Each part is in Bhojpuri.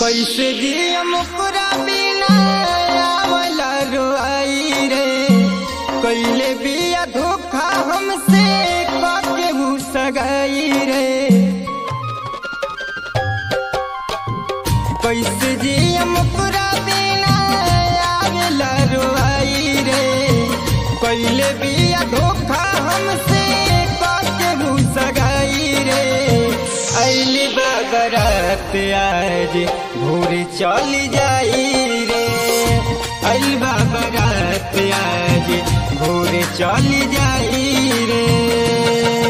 कैसे दिया मुकरा बिना आवला रोआई रे कैले बिया धोखा हमसे काके सगाई रे कैसे जिया मुकरा बिना आवला रोआई रे कैले बिया धोखा हमसे काके सगाई रे अली बगरत आज भोर चल जाई रे अली बगरत आज भोर चल जाई रे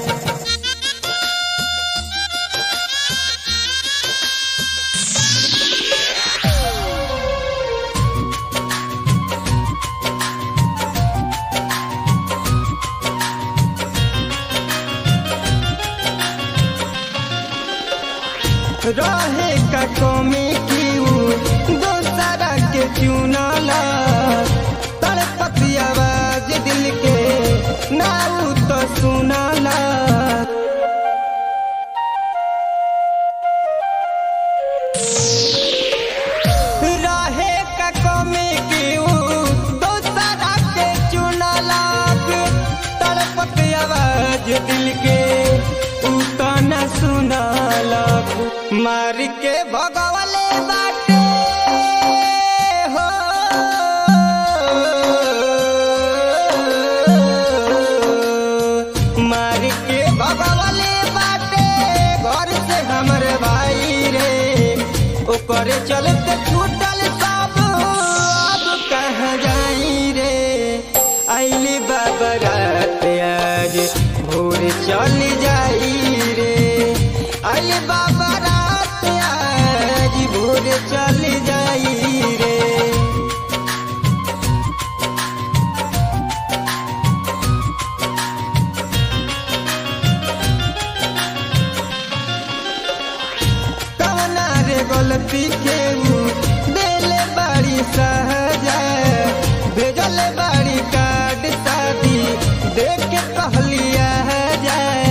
रहे का कमी की दोसरा के चुनला तड़पती आवाज दिल के नाऊ तो सुनला रहे का कमी की दोसरा के चुनला तड़पती आवाज दिल के उ तो न सुनला मार के भगवले बाटे हो मार के भगवले बाटे घर से हमर भाई रे ओकर चलते छूटल सब अब कहाँ जाई रे आइली बाबरात आज भोर चल जाई रे आइली बाबरात आज भोर चल जाई रे कवना रे गलती के ऊ देले बाड़ी सहजा भेजल बाड़ी कार्ड शादी देख के कहलिया जाए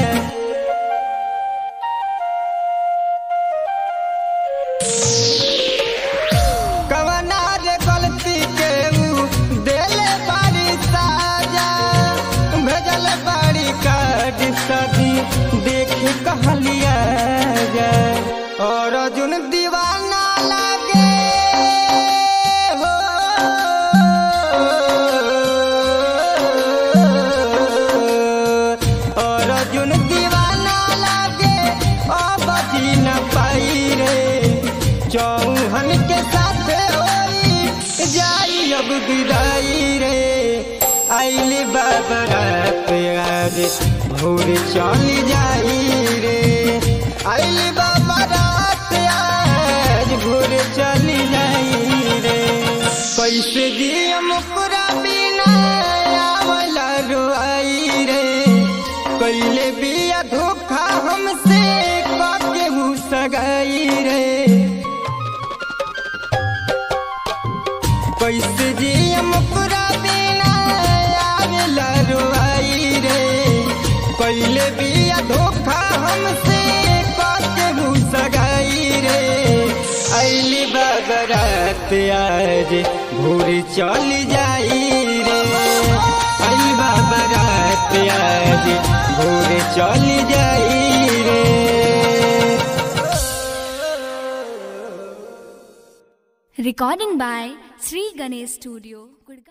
कवना रे गलती के ऊ देले बाड़ी साजा भेजल बाड़ी कार्ड शादी देख के कहलिया जाए और अर्जुन दीवाना लागे हो और अर्जुन दीवाना लागे अब जी न पाई रे चौहन के साथ होई जाई अब विदाई रे आइली बाबरात आज भोर चल जाई रे आइली बाबरात आज भोर चल जाई रे कैसे दिया मुकरा बिना आवला रोआई रे कैले बिया धोखा हमसे काके सगाई रे कैसे जिया मुकरा बिना आवेला रोआई रे कैले बिया धोखा हमसे काके सगाई रे अली बगरात आज भोर चल जाई रे अली बगरात आज भोर चल जाई रे Recording by Sri Ganesh Studio, Gurgaon.